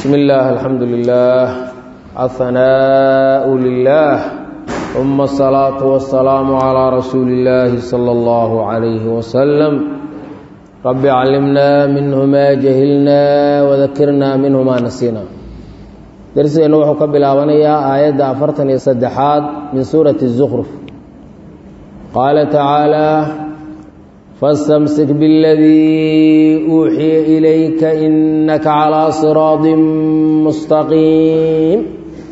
بسم الله الحمد لله الثناء لله ثم الصلاة والسلام على رسول الله صلى الله عليه وسلم رب علمنا منه ما جهلنا وذكرنا منه ما نسينا درسنا وحو كبلاابنيا آيات أفرتن يصدحات من سورة الزخرف قال تعالى فاستمسك بالذي أوحي إليك إنك على صراط مستقيم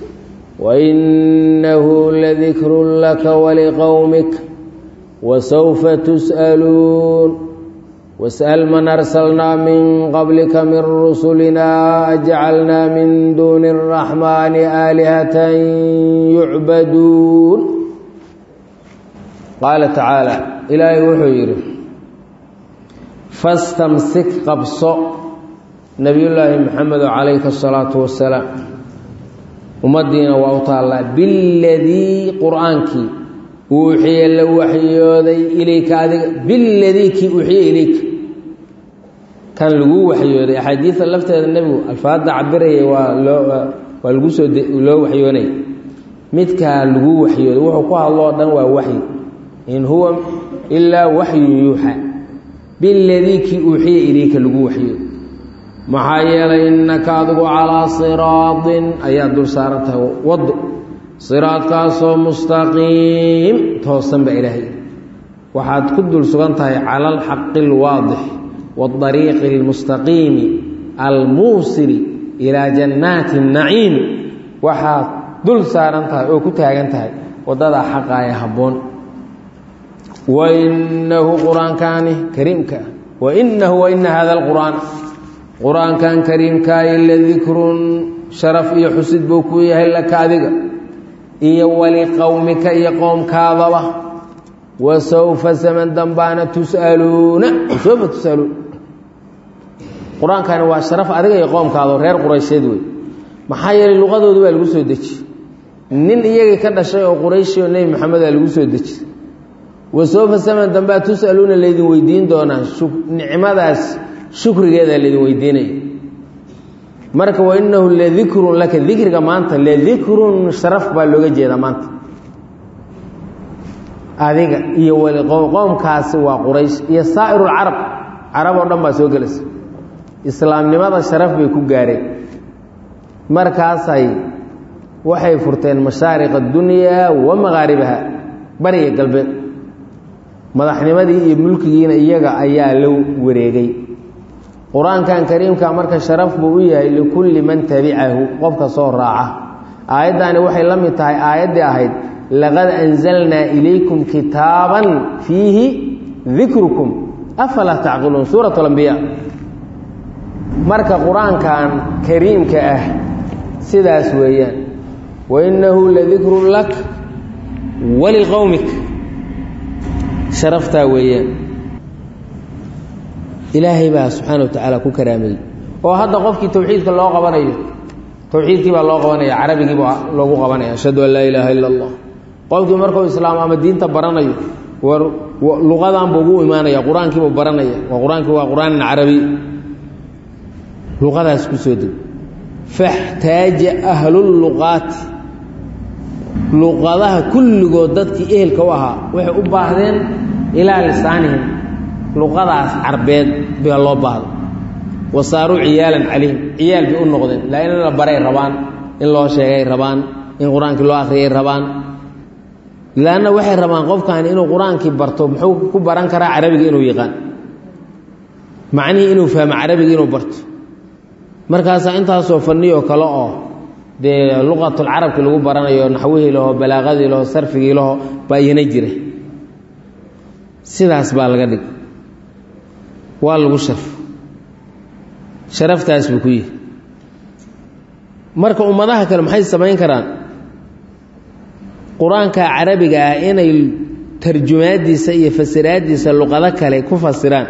وإنه لذكر لك ولقومك وسوف تسألون واسأل من أرسلنا من قبلك من رسلنا أجعلنا من دون الرحمن آلهة يعبدون قال تعالى إلهي وحيره fastamsik qabso nebiyullaahi maxamedo calayka asalaatu wasalaam ummaddiina waa u taallaa biladii qur-aankii uuxiya la waxyooday ilayka adiga biladii kii uuxiya ilayka kan laguu waxyooday axaadiida lafteeda nebigu alfaadda cabiraya waa loo waa lagu soo loo waxyoonaya midkaa laguu waxyooday wuxuu ku hadlo o dhan waa waxyi in huwa ilaa waxyun yuuxa biladii kii uuxiya ilayka lagu waxyo maxaa yeelay innaka adigu calaa siraadin ayaa dul saaran tahay waddo siraadkaasoo mustaqiim toosan baa ilaahay waxaad ku dul sugan tahay cala alxaqi alwaadix waariiqi almustaqiimi almuusili ilaa jannaati naciim waxaad dul saaran tahay oo ku taagan tahay waddadaa xaqaaya habboon wainahu qur-aankaani kariimka ah wainahu waina hada alqur'aan qur-aankan kariimkaayi ladikrun sharaf iyo xusid buu ku yahay laka adiga iyo waliqowmika iyo qowmkaadaba wa sawfa saman dambaana tus'aluuna sawfa tus'aluun qur-aankani waa sharaf adiga iyo qowmkaado reer quraysheed wey maxaa yeelay luqadoodu baa lagu soo deji nin iyagii ka dhashay oo qurayshi oo nebi maxamed a lagu soo deji wasoofa saman dambea tus'aluuna laydin weydiin doonaa nicmadaas shukrigeeda laydin weydiinaya marka wainahu ladikrun laka dikriga maanta ladikrun sharaf baa looga jeedaa maanta adiga iyo qowmkaasi waa quraysh iyo saa'iru lcarab carab oo dhan baa soo gelaysa islaamnimada sharaf bay ku gaareen markaasay waxay furteen mashaariq adunyaa wa maqaaribaha bariga galbeed madaxnimadii iyo mulkigiina iyaga ayaa la wareegay qur-aankan kariimka marka sharaf buu u yahay likulli man tabicahu qofka soo raaca aayaddaani waxay la mid tahay aayaddii ahayd laqad anzalnaa ilaykum kitaaban fiihi dikrukum afalaa tacqiluun suurat alambiya marka qur-aankan kariimka ah sidaas weeyaan wainahu ladikrun lak waliqowmik sharaftaa weeyaan ilaahay baa subxaana wa tacaala ku karaameeyey oo hadda qofkii tawxiidka loo qabanayo tawxiidkii baa loo qabanaya carabigiiba loogu qabanaya ashhadu an laa ilaaha ila allah qofkii markuu islaam ama diinta baranayo war luqadan buu ugu imaanaya qur-aankiibuu baranaya waa qur-aankii waa qur-aanin carabi luqadaas ku soo deg faxtaaja ahluluqaati luqadaha kulligood dadkii ehelka u ahaa waxay u baahdeen ilaa lisaanihim luqadaas carbeed baa loo baahda wa saaruu ciyaalan calayhim ciyaal bay u noqdeen laa in la baray rabaan in loo sheegay rabaan in qur-aankii loo akhriyay rabaan laanna waxay rabaan qofkan inuu qur-aankii barto muxuu ku baran karaa carabiga inuu yaqaan macnihii inuu fahmo carabiga inuu barto markaasaa intaasoo faniyoo kale oo dee luqatulcarabki lagu baranayo naxwihii laho balaaqadii laho sarfigii laho baa iyana jira sidaas baa laga dhig waa lagu sharf sharaftaas buu ku yihi marka ummadaha kale maxay samayn karaan qur-aanka carabiga ah inay tarjumaadiisa iyo fasiraadiisa luqado kale ku fasiraan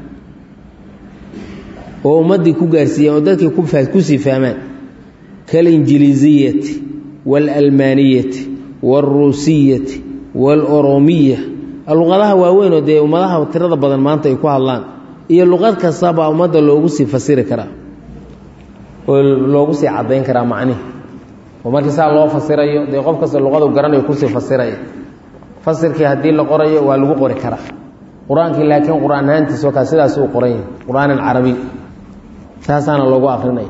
oo ummaddii ku gaarsiiyeen oo dadkii kusii fahmaan kalinjiliiziyati waalalmaaniyati waalruusiyati waaloromiya luqadaha waaweyn oo dee ummadaha tirada badan maanta ay ku hadlaan iyo luqad kastaba ummadda loogu sii fasiri karaa oo loogu sii caddayn karaa macnihi oo markii saa loo fasirayo dee qof kasta luqadu garanayo kusii fasiraya fasirkii haddii la qorayo waa lagu qori karaa qur-aankii laakiin qur-aan ahaantiis wakaa sidaas uu qoran yahay qur-aanan carabi saasaana loogu akrinaya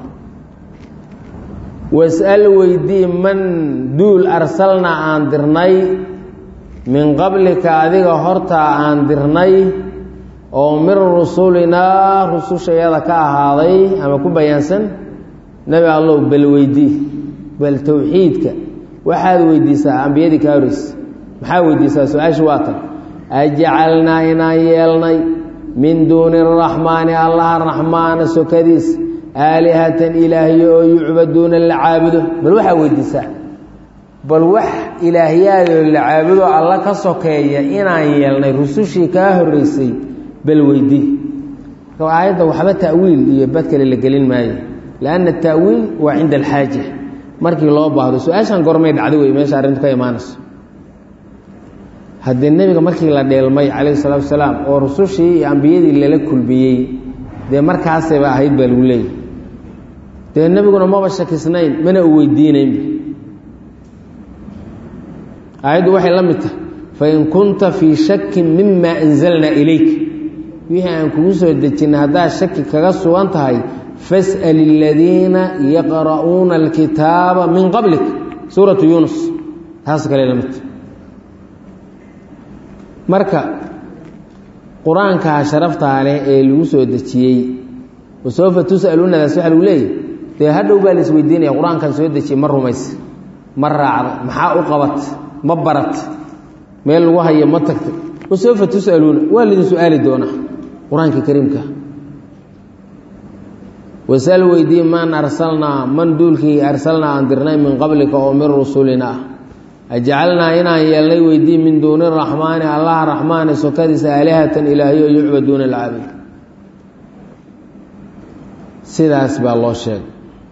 was'al weydii man duul arsalnaa aan dirnay min qablika adiga hortaa aan dirnay oo min rusulinaa rusushayada ka ahaaday ama ku bayaansan nebi allow bal weydii bal towxiidka waxaad weydiisaa ambiyadii kaa horeysa maxaa weydiisaa su-aasha waa tan ajcalnaa inaan yeelnay min duuni araxmaani allaha raxmaana sokadiis aalihatan ilaahyo oo yucbaduuna la caabudo bal waxaa weydiisaa bal wax ilaahyaadoo la caabudo alla ka sokeeya inaan yeelnay rusushii kaa horeysay bal weydii marka aayadda waxba ta'wiil iyo badkale la gelin maayo lianna ta'wiil waa cinda alxaaja markii loo baahdo su-aashan gormay dhacdo wey meesha arrintu ka imaanayso haddii nebiga markii la dheelmay calayhi salaatu wasalaam oo rusushii iyo ambiyadii lala kulmiyey dee markaasayba ahayd baa lagu leeyahy dee nebiguna maba shakisnayn mana u weydiinaynba aayaddu waxay la mid tahay fain kunta fii shakin mima anzalnaa ilayk wixii aan kugu soo dejinay haddaad shaki kaga sugan tahay fas'al aladiina yaqra'uuna alkitaaba min qablik suuratu yuunus taas kale la midta marka qur-aankaa sharaftaa leh ee lagu soo dejiyey wasawfa tus'aluunadaas waxa lagu leeyahy dee hadhow baa la isweydiinaya qur-aankan soo dejiyey ma rumaysa ma raacda maxaa u qabat ma barat meel lagu hayo ma tagtay wasawfa tus'aluuna waa laydin su-aali doonaa qur-aanka kariimka wasal weydii man arsalnaa man duulkii arsalnaa aan dirnay min qablika oo min rusulina ah ajcalnaa inaan yeelnay weydii min duuni raxmaani allaha raxmaani sokadiisa aalihatan ilaahyo yucbaduuna alcaabid sidaas baa loo sheegay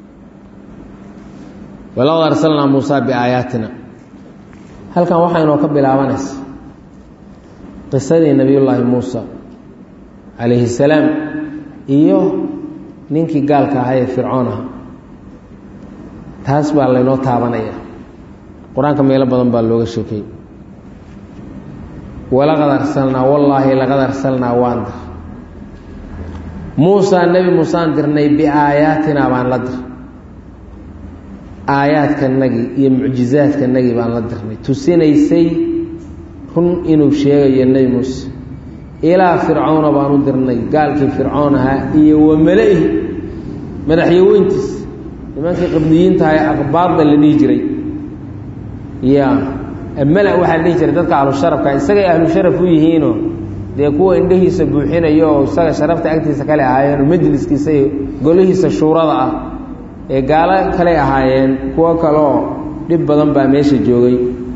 walaqad arsalnaa muusaa biaayaatina halkan waxaa inoo ka bilaabanaysa qisadii nebiyullaahi muusa calayhi salaam iyo ninkii gaalka ahaa ee fircoon aha taas baa laynoo taabanaya qur-aanka meelo badan baa looga sheekay walaqad arsalnaa wallaahi laqad arsalnaa waan dir muusaa nebi muusaan dirnay biaayaatinaa baan la dir aayaadkanagii iyo mucjizaadkanagii baan la dirnay tusinaysay run inuu sheegayo nebi muuse ilaa fircawna baan u dirnay gaalkii fircoon ahaa iyo wa mala-ihi madaxyaweyntiis nimankii qibdiyiintaha ee aqbaadda la dhihi jiray ya mala waxaa la dhihi jiray dadka ahlusharafka isagay ahlu sharaf u yihiinoo dee kuwa indhahiisa buuxinayo oo isaga sharafta agtiisa kale ahaayeen majliskiisa iyo golihiisa shuurada ah ee gaalo kale ahaayeen kuwo kaleoo dhib badan baa meesha joogay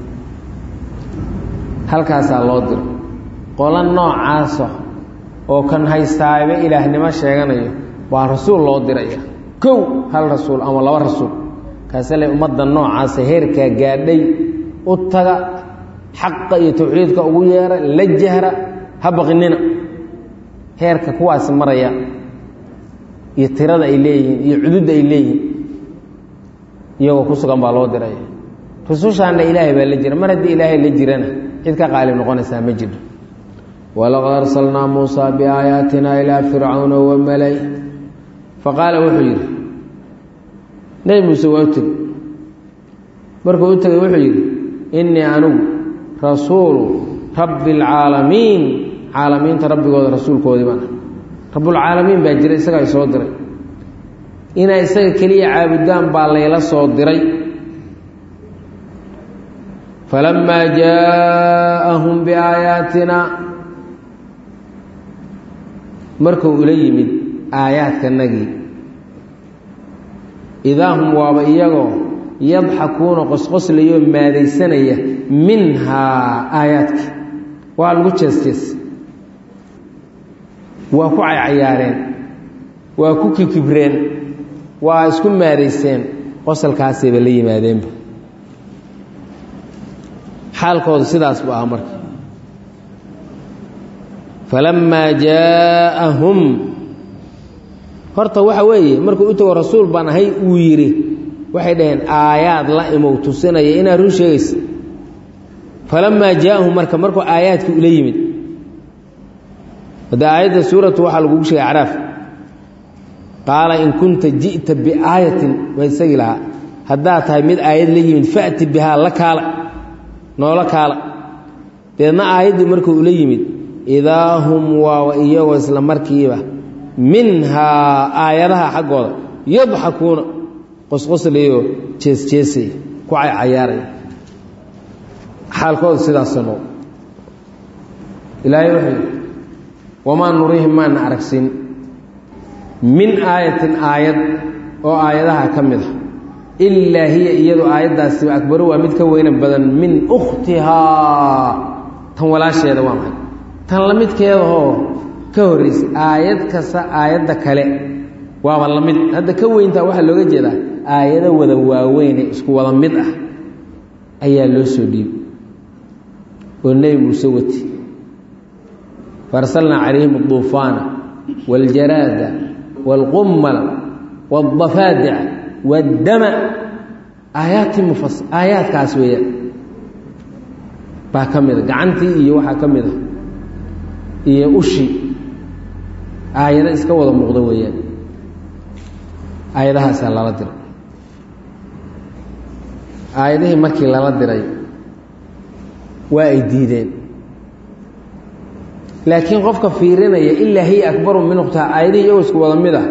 halkaasaa loo diro qola noocaasa oo kan haystaayba ilaahnimo sheeganayo waa rasuul loo diraya kow hal rasuul ama laba rasuul kaasele ummadda noocaasa heerkaa gaadhay u taga xaqa iyo tawxiidka ugu yeera la jahra ha baqinina heerka kuwaasi maraya iyo tirada ay leeyihiin iyo cududda ay leeyihiin iyagoo ku sugan baa loo diraya rusushaanna ilaahay baa la jira mar haddii ilaahay la jirana cid ka qaalib noqonaysaa ma jiro walaqad arsalnaa muusaa biaayaatina ilaa fircawna wa malay faqaala wuxuu yidhi nebi muuse waa u tegi markuu u tegay wuxuu yidhi innii anigu rasuulu rabbi alcaalamiin caalamiinta rabbigooda rasuulkoodii baan rabbulcaalamiin baa jira isagaa i soo diray inay isaga keliya caabudaan baa layla soo diray falamaa jaaءahum biaayaatina markuu ula yimid aayaadkanagii idaa hum waaba iyagoo yadxakuuna qosqoslayo maadaysanaya minhaa aayaadka waa lagu jees-jees waa ku caycayaareen waa ku kikibreen waa isku maadayseen qosalkaasayba la yimaadeenba xaalkooda sidaas buu ahaa marka falamaa jaaءahum horta waxa weeye markuu u tago rasuul baan ahay uu yidhi waxay dhaheen aayaad la imow tusinaya inaad run sheegaysa falamaa jaa'ahum marka markuu aayaadkii ula yimid hadda aayadda suuratu waxaa lagugu sheegay acraaf qaala in kunta ji'ta biaayatin waa isagii lahaa haddaad tahay mid aayad la yimid fa'ti bihaa la kaala noola kaala deedna aayaddii markuu ula yimid idaa hum waa iyagoo isla markiiba minhaa aayadaha xaggooda yadxakuuna qosqoslayo jeesjeesaya ku caycayaaraya xaalkooda sidaasoo noqo ilaahay wuxuu yidhi wamaa nurihim maana aragsin min aayatin aayad oo aayadaha ka mid a ilaa hiya iyadu aayaddaasiba akbaru waa mid ka weyna badan min ukhtihaa tan walaasheeda waa maxay tan la midkeedahoo ka horraysay aayad kasta aayadda kale waaba la mid hadda ka weyntaa waxaa looga jeedaa aayado wada waaweyne isku wada mid ah ayaa loo soo dhiibay oo nebi muuse wati faarsalnaa calayhim aduufaana waاljaraada wاlqummala wاdafaadica waاddama aayaati mufas aayaadkaas weeyaan baa ka mid a gacantii iyo waxaa ka mid a iyo ushi aayado iska wada muuqda weeyaan aayadahaasaa lala diray aayadihii markii lala diray waa ay diideen laakiin qofka fiirinaya ilaa hiya akbaru min ukhtaha aayadihii iyagoo isku wada mid ah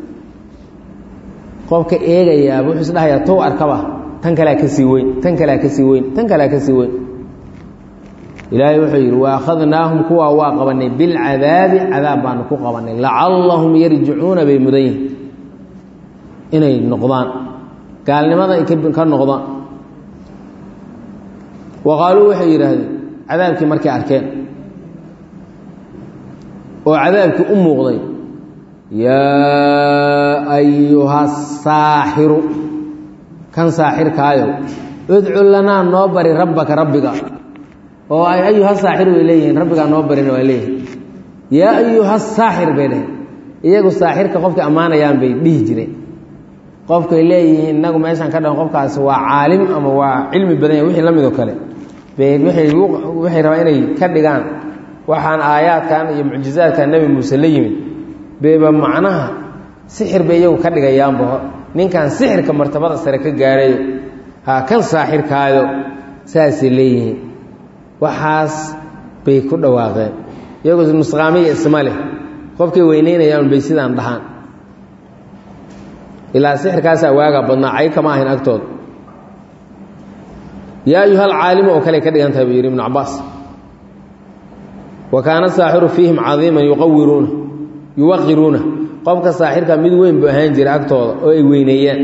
qofka eegayaaba wuxuu isdhahayaa tow arkaba tan kalea ka sii weyn tan kalea ka sii weyn tan kalea ka sii weyn ilaahay wuxuu yidhi wa akhadnaahum kuwaa waa qabanay bilcadaabi cadaab baanu ku qabanay lacallahum yarjicuuna bay mudan yihin inay noqdaan gaalnimada ay ka noqdaan wa qaaluu waxay yidhaahdeen cadaabkii markay arkeen oo cadaabkii u muuqday yaa ayuha saaxiru kan saaxirkaayo udcu lanaa noo bari rabbaka rabbiga oo ay ayuha saaxir way leeyihiin rabbigaa noo barina waa leeyihin yaa ayuha saaxir bay dhaheen iyagu saaxirka qofkay ammaanayaan bay dhihi jireen qofkay leeyihiin inagu meeshaan ka dhahan qofkaasi waa caalim ama waa cilmi badan yahy wixii la midoo kale bay waxay rabaan inay ka dhigaan waxaan aayaadkan iyo mucjizaadkan nebi muuse la yimid bayba macnaha sixir bay iyagu ka dhigayaanba ninkan sixirka martabada sare ka gaarayo ha kan saaxirkaayo saasay leeyihiin waxaas bay ku dhawaaqeen iyagu nusqaamiya isma leh qofkay weyneynayaan bay sidaan dhahaan ilaa sixirkaasaa waagaa badnaa cay kama ahayn agtooda yaa ayuha alcaalimu oo kale ka dhigan tahay buu yidhi ibnu cabaas wa kaana saaxiru fiihim cadiiman yuqawiruuna yuwaqiruuna qofka saaxirka mid weyn buu ahaan jira agtooda oo ay weyneeyaan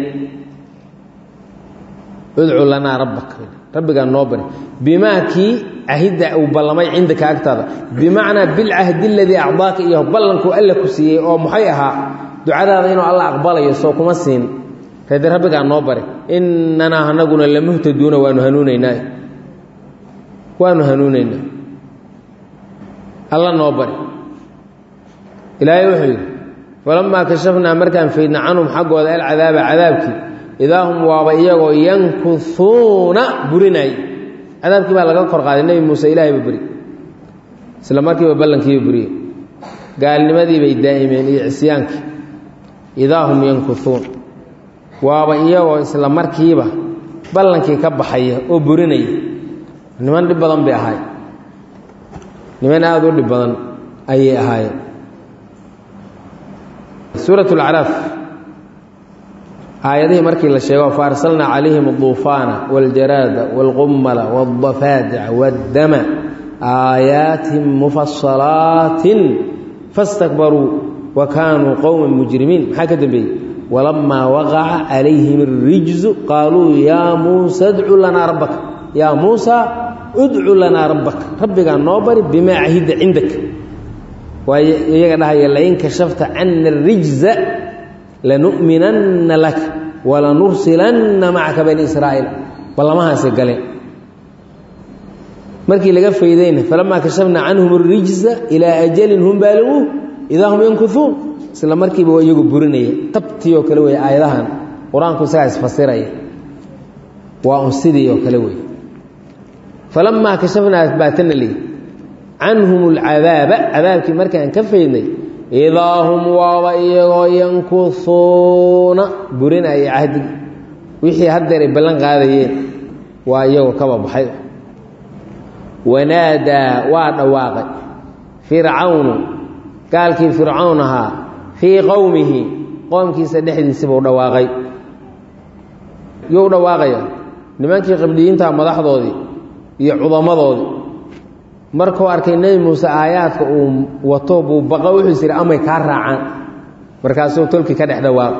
udcu lanaa rabbak rabbigaa noo bari bimaa kii cahidda uu ballamay cindaka agtaada bimacnaa bilcahdi aladii acdaaka iyo ballankuu alla ku siiyey oo maxay ahaa ducadaada inuu alla aqbalayo soo kuma siin rade rabbigaa noo bari innanaa anaguna lamuhtaduuna waanu hanuunaynaa waanu hanuunaynaa alla noo bari ilaahay wuxuu yidhi falamaa kashafnaa markaan faydna canhum xaggooda alcadaaba cadaabkii idaa hum waaba iyagoo yankuhuuna burinaaye cadaabkii baa laga kor qaaday nebi muuse ilaahayba beri isla markiiba ballankiiba buriye gaalnimadii bay daa'imeen iyo cisyaankii idaa hum yankuhuun waaba iyagoo isla markiiba ballankii ka baxaya oo burinaya niman dhib badan bay ahaay niman aada u dhib badan ayay ahaayeen suurat lacraaf aayadihii markii la sheego faarsalnaa calayhim aduufaana waاljaraada wاlqummala wاdafaadica wاddama aayaatin mufasalaatin fastakbaruu wa kaanuu qowma mujrimiin maxaa ka dambeeyey walamaa waqaca calayhim اrijzu qaaluu yaa muusa dcu lanaa rabbaka yaa muusa udcu lanaa rabbaka rabbigaa noo bari bimaa cahida cindaka waay iyaga dhahaya lain kashafta cana اrijza lanu'minanna laka walanursilanna macaka bani israa'iil ballamahaasay galeen markii laga faydayna falamaa kashafnaa canhum اrijza ilaa ajalin hum baaliguun idaa hum yankuhuun isla markiiba waa iyagu burinaya tabtii oo kale wey aayadahan qur-aanku isagaa isfasiraya waa un sidii oo kale wey falamaa kashafnaa baatana li canhum alcadaaba cadaabkii markaan ka faydnay idaa hum waaba iyagoo yankusuuna burinaya cahdigi wixii haddeer ay ballan qaadayeen waa iyagoo kaba baxay wanaadaa waa dhawaaqay fircawnu gaalkii fircawn ahaa fii qowmihi qoomkiisa dhexdiisibuu dhawaaqay yuu dhawaaqaya nimankii qabdhiyiinta madaxdoodii iyo cudamadoodii markuu arkay nebi muuse aayaadka uu wato buu baqa wuxuu is yidhi amay kaa raacaan markaasuu tolkii ka dhex dhawaaq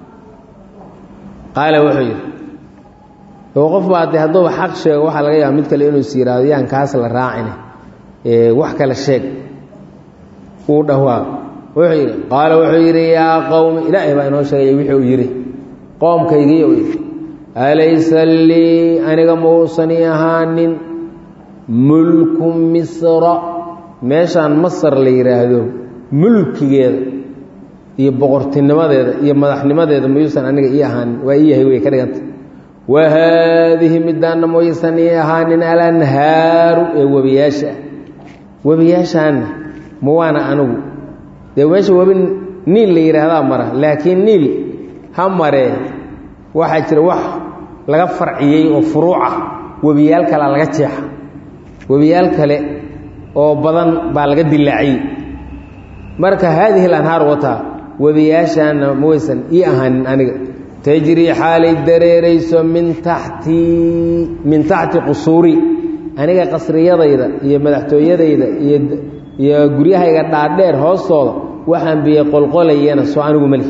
qaala wuxuu yidhi oo qof baa dee hadduuba xaq sheego waxaa laga yaaba mid kale inuu is yidhaahdo yaan kaas la raacine wax kale sheeg uu dhawaaq wuxuu yidhi qaala wuxuu yidhi yaa qowmi ilaahay baa inoo sheegaya wixii uu yidhi qoomkaygiiyo yidhi alaysa lii aniga mauusani ahaanin mulku misra meeshaan masar la yidhaahdo mulkigeeda iyo boqortinimadeeda iyo madaxnimadeeda mayuusan aniga ii ahaanin waa ii yahay wey ka dhiganta wa haadihi midaanna mayuusan ii ahaanin alanhaaru ee webiyaasha ah webiyaashaanna ma waana anigu dee meesha webi niil la yidhaahdaa mara laakiin niil ha maree waxaa jira wax laga farciyey oo furuuca webiyaal kalea laga jeexa webiyaal kale oo badan baa laga dilaaciyey marka haadihi lanhaar wataa webiyaashaana ma waysan ii ahaanin aniga tajrii xaalay dareerayso min taxtii min taxti qusuuri aniga qasriyadayda iyo madaxtooyadayda iyo iyo guryahayga dhaadheer hoostooda waxaan biyo qolqolayana soo anigu mali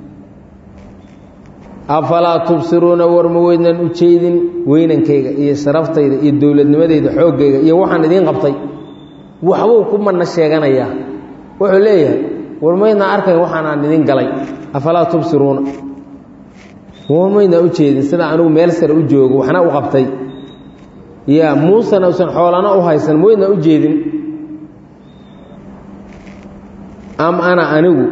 afalaa tubsiruuna war ma weydnaan u jeedin weynankayga iyo sharaftayda iyo dowladnimadayda xooggayga iyo waxaan idiin qabtay waxbuu ku manna sheeganayaa wuxuu leeyahay war maydnaa arkay waxaanaan idin galay afalaa tubsiruuna war maydnaa u jeedin sida anigu meel sare u joogo waxna u qabtay ya muusena usan xoolana u haysan ma weydnaa u jeedin am ana anigu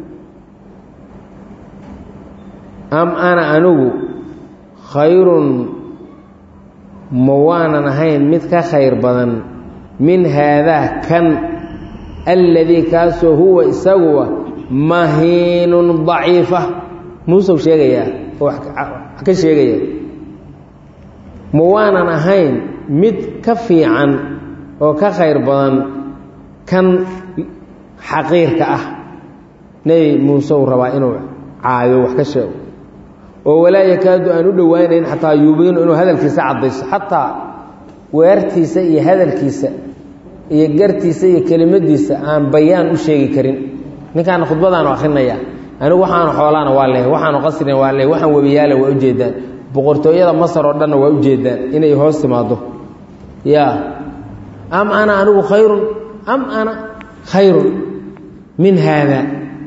am ana anigu khayrun ma waanan ahayn mid ka khayr badan min haadaa kan alladii kaasoo huwa isaguwa mahiinun daciifa muuseu sheegayaa oo wax ka sheegaya ma waanan ahayn mid ka fiican oo ka khayr badan kan xaqiirka ah nebi muuse uu rabaa inuu caayo wax ka sheego oo walaa yakaadu aan u dhowaanayn xataa yuubiinu inuu hadalkiisa caddayso xataa weertiisa iyo hadalkiisa iyo gartiisa iyo kelimadiisa aan bayaan u sheegi karin ninkaana khudbadaanu akrinaya anigu waxaanu xoolaana waa leehay waxaanu qasrina waa leehay waxaan webiyaala waa ujeedaan boqortooyada masar oo dhanna waa ujeedaan inay hoos timaado ya am ana anigu khayrun am ana khayrun min haada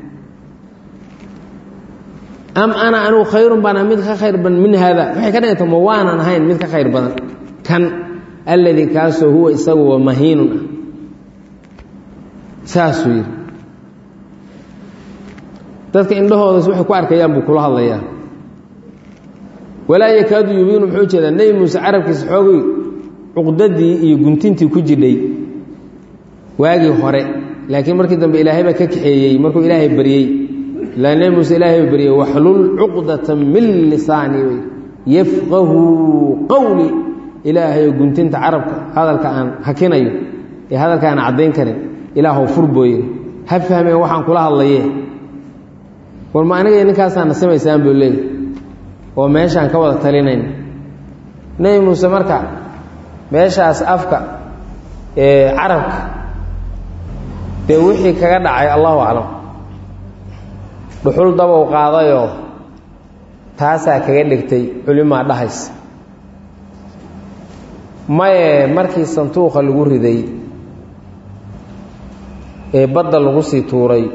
am ana anigu khayrun baan mid ka khayr badan min haada waxay ka dhiganta ma waanan ahayn mid ka khayr badan kan alladii kaasoo huwa isaguwa mahiinun ah saasuu yidhi dadka indhahoodas waxay ku arkayaan buu kula hadlayaa walaa yakaadu yubiinu muxuu jeedaa nebi muuse carabkiisa xoogay cuqdadii iyo guntintii ku jidhay waagii hore laakiin markii dambe ilaahay baa ka kaxeeyey markuu ilaahay baryey ilaa nebi muuse ilaahay ba baryey waxlul cuqdata min lisaani yafqahu qowli ilaahayo guntinta carabka hadalka aan hakinayo ee hadalka aan caddayn karin ilaahw furbooye ha fahmeen waxaan kula hadlaye war ma aniga ninkaasaa nasimaysaan buu leeyay oo meeshaan ka wada talinayn nebi muuse marka meeshaas afka ee carabka dee wixii kaga dhacay allahu aclam dhuxul dabow qaadayoo taasaa kaga dhigtay culimaa dhahaysa maye markii santuuqa lagu riday ee badda lagu sii tuuray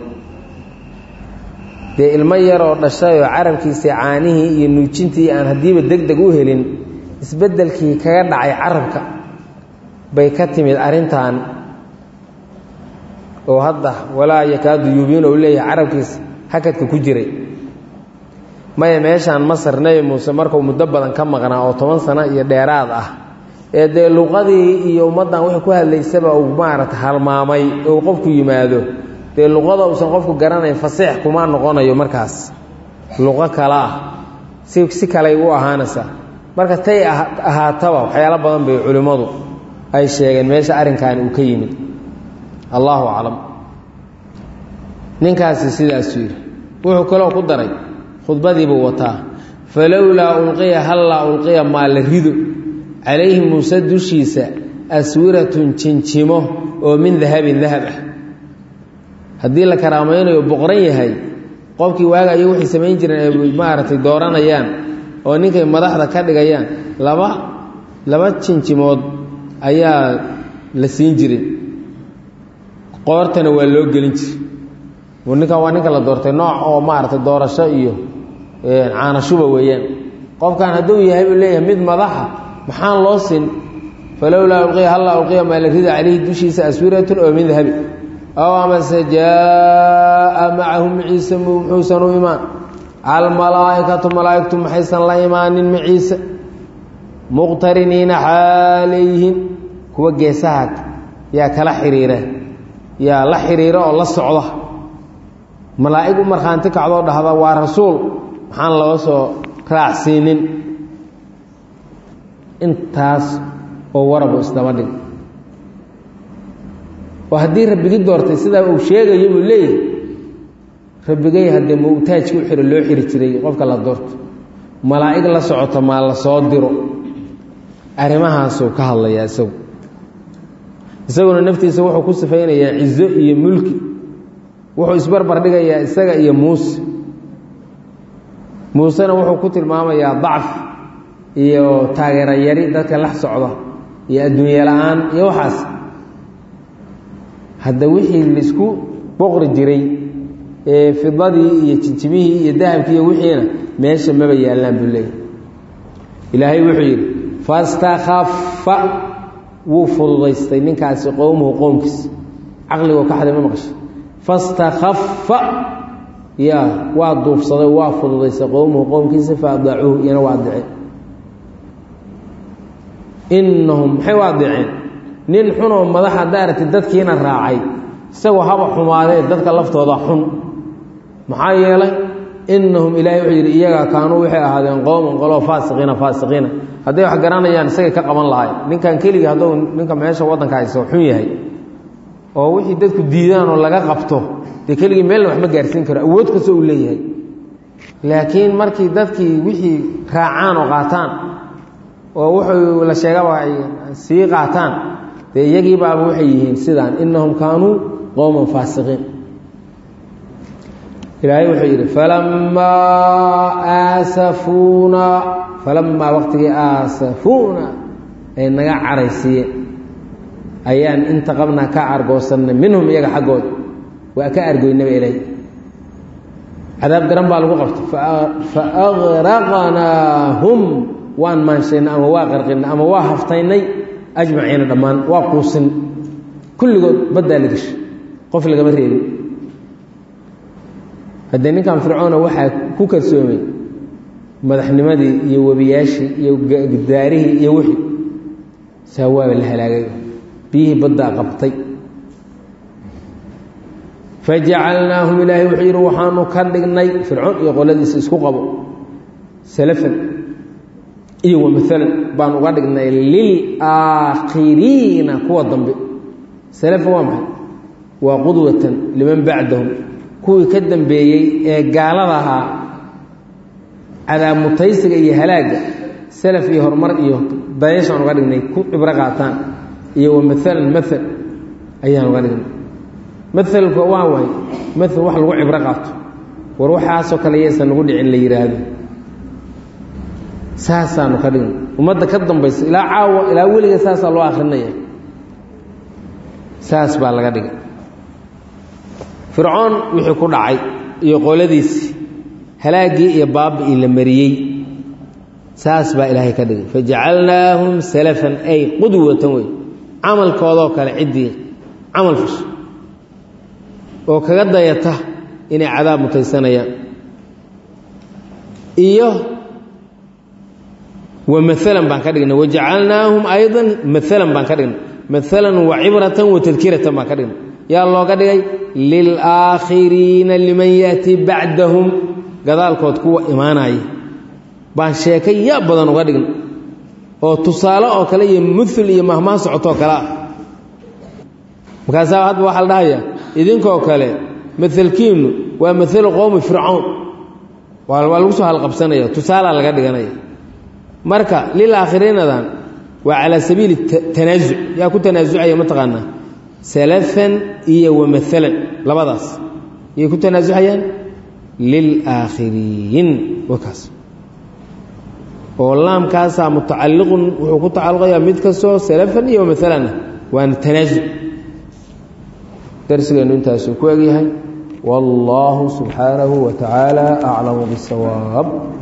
dee ilmo yaroo dhashayoo carabkiisii caanihii iyo nuujintii aan haddiiba deg deg u helin isbeddelkii kaga dhacay carabka bay ka timid arrintan oo hadda walaa yakaadu yuubiin ou leeyahay carabkiisa hakadka ku jiray maya meeshaan masar nebi muuse markuu muddo badan ka maqnaa oo toban sano iyo dheeraad ah ee dee luqadii iyo ummaddan wixii ku hadlaysaba uu maarata halmaamay ou qofku yimaado dee luqada uusan qofku garanayn fasiix kuma noqonayo markaas luqo kale ah si si kaley u ahaanaysaa marka tay ahaataba waxyaalo badan bay culimmadu ay sheegeen meesha arrinkan uu ka yimid allahu aclam ninkaasi sidaasuu yidhi wuxuu kaloo ku daray khudbadiibuu wataa falowlaa ulqiya hallaa ulqiya maa la rido calayhi muuse dushiisa aswiratun jinjimo oo min dahabin dahab ah haddii la karaamaynayo boqran yahay qofkii waaga iyo waxay samayn jireen ay maaragtay dooranayaan oo ninkay madaxda ka dhigayaan laba laba jinjimood ayaa la siin jiray qoortana waa loo gelin jiray ninkan waa ninka la doortay nooc oo maaragtay doorasho iyo caanashuba weeyaan qofkan hadduu yahay buu leeyahay mid madaxa maxaan loo sin falowlaa ulqiya hallaa ulqiya maa la rida calayhi dushiisa aswiratun oo min dahabi aw amase jaa'a macahum ciise muxuusan u imaan almalaa'ikatu malaa'igtu maxaysan la imaanin maciise muqtariniina xaalayhin kuwa geesaha yaa kala xiriira yaa la xiriira oo la socda malaa'ig u markhaanti kacdoo dhahda waa rasuul maxaan loo soo raacsiinin intaas oo warabu isdaba dhig oo haddii rabbigi doortay sidaa uu sheegayo buu leeyahay rabbigay haddee mawtaajki u xiro loo xiri jiray qofka la doorto malaa'ig la socoto maa la soo diro arrimahaasuu ka hadlayaa isagu isaguna naftiisa wuxuu ku sifaynayaa cizo iyo mulki wuxuu isbarbar dhigayaa isaga iyo muuse muusena wuxuu ku tilmaamayaa dacf iyo taageero yari dadka la socda iyo adduunye la-aan iyo waxaas hadda wixii laisku boqri jiray ee fidadii iyo jinjimihii iyo dahabkii iyo wixiina meesha maba yaallaan buu leeyahy ilaahay wuxuu yidhi fastakhafa wuu fududaystay ninkaasi qowmuhu qowmkiisa caqligoo ka xaday ma maqasha fastakhafa ya waa duufsaday waa fududaystay qowmuhu qowmkiisa fa adaacuuhu iyana waa adiceen innahum maxay u adiceen nin xunoo madaxa daarati dadkiina raacay isagoo haba xumaadee dadka laftooda xun maxaa yeelay innahum ilaahay wuxuu yidhi iyagaa kaanuu waxay ahaadeen qowman qoloo faasiqiina faasiqiina hadday wax garanayaan isagay ka qaban lahay ninkan keligii hadduu ninka meesha waddanka hayso xun yahay oo wixii dadku diidaan oo laga qabto dee keligii meelna wax ma gaarsiin karo awood kasta uu leeyahay laakiin markii dadkii wixii raacaan oo qaataan oo wuxuu la sheegaba ay sii qaataan dee iyagii baaba waxay yihiin sidaan innahum kaanuu qowman faasiqiin ilaahay wuxuu yidhi falammaa aasafuuna falammaa waqtigii aasafuuna ay naga caraysiiyeen ayaan intaqabnaa ka argoosannay minhum iyaga xaggooda waa ka argoynaba ilaahay cadaab daran baa lagu qabtay fa agraqnaahum waan maanshaynay ama waa qarqinay ama waa haftaynay ajmaciina dhammaan waa quusin kulligood baddaa la geshay qof lagama reebin haddee ninkan fircoona waxaa ku kalsoomay madaxnimadii iyo webiyaashii iyo daarihii iyo wixii saa waaba la halaagay biyihii baddaa qabtay fajacalnaahum ilaahay wuxuu yidhi waxaanu ka dhignay fircoon iyo qoladiisa isku qabo salafan iyo wamaalan baan uga dhignay lilaakhiriina kuwa dambe salafan waa maxay waa qudwatan liman bacdahum kuwii ka dambeeyey ee gaalada ahaa cadaabmutaysiga iyo halaagga salaf iyo horumar iyo dayashaan uga dhignay ku cibro qaataan iyo wamaalan maal ayaan uga dhignay maalka waa waay maal wax lagu cibro qaato war waxaasoo kale yaysan nagu dhicin la yidhaahdo saasaanu ka dhignay ummadda ka dambaysa ilaa caawa ilaa weliga saasaa loo akrinaya saas baa laga dhigay fircoon wixii ku dhacay iyo qoladiisii halaaggii iyo baabi'ii la mariyey saas baa ilaahay ka dhigay fajacalnaahum salafan ay qudwatan wey camalkoodoo kale ciddii camal fasho oo kaga dayata inay cadaab mutaysanayaan iyo wa maalan baan ka dhignay wajacalnaahum aydan maalan baan ka dhignay maalan wa cibratan wa tadkiratan baan ka dhignay yaa looga dhigay lilaakhiriina liman ya'tii bacdahum gadaalkood kuwa imaanaya baan sheekay yaa badan uga dhignay oo tusaale oo kale iyo muul iyo mahmaan socotoo kale ah markaasaa hadba waxaa la dhahayaa idinkoo kale maalkiinnu waa maalu qowmi fircawn waa lagu soo halqabsanaya tusaalaa laga dhiganaya marka lilaakhiriinadan waa calaa sabiili tanaasuc yaa ku tanaasucaya mataqaanaa salafan iyo wa maalan labadaas yay ku tanaasuxayaan lilaakhiriin wakaas oo laamkaasaa mutacalliqun wuxuu ku tacalluqayaa mid kastoo salafan iyo maalanah waana tanaasuc darsigeennu intaasuu ku egyahay wallaahu subxaanahu wa tacaala aclamu bisawaab